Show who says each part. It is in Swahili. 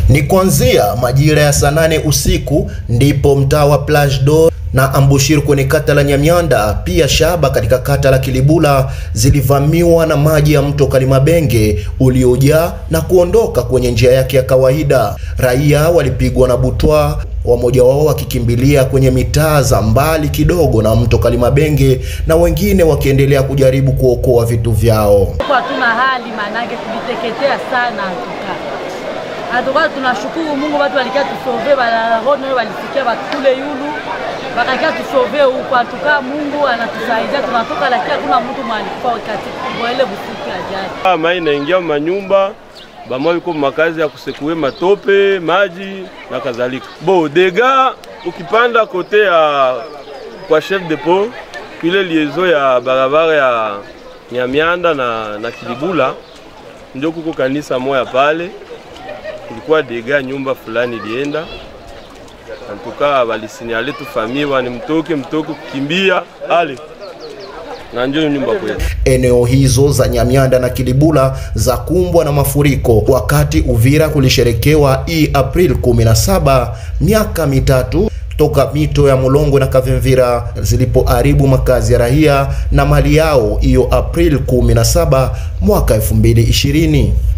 Speaker 1: Ni kuanzia majira ya saa nane usiku ndipo mtaa wa Plage d'Or na Ambushir kwenye kata la Nyamyanda pia Shaba katika kata la Kilibula zilivamiwa na maji ya mto Kalimabenge uliojaa na kuondoka kwenye njia yake ya kawaida. Raia walipigwa na butwa, wamoja wao wakikimbilia kwenye mitaa za mbali kidogo na mto Kalimabenge na wengine wakiendelea kujaribu kuokoa vitu vyao.
Speaker 2: Hatuna hali manake tuliteketea sana atuka atuka, tunashukuru Mungu, watu walikia tusove balarono walisikia bakule yulu bakakia tusove huko atuka, Mungu anatusaidia tunatoka, lakini hakuna mtu mwalikufa katika ile busiku ya jana.
Speaker 3: Mai naingia manyumba bamwa biko makazi ya kusekue matope maji na kadhalika. Bo dega ukipanda kote ya kwa chef de pont ile liezo ya barabara ya Nyamianda na, na Kilibula ndio kuko kanisa moya pale, kulikuwa dega nyumba fulani ilienda antuka, walisinyale tu famille ni mtoke mtoke kukimbia ale na ndio nyumba kwetu.
Speaker 1: Eneo hizo za Nyamyanda na Kilibula za kumbwa na mafuriko, wakati Uvira kulisherekewa hii April 17 miaka mitatu toka mito ya Mulongo na Kavimvira zilipoharibu makazi ya raia na mali yao hiyo April 17 mwaka 2020.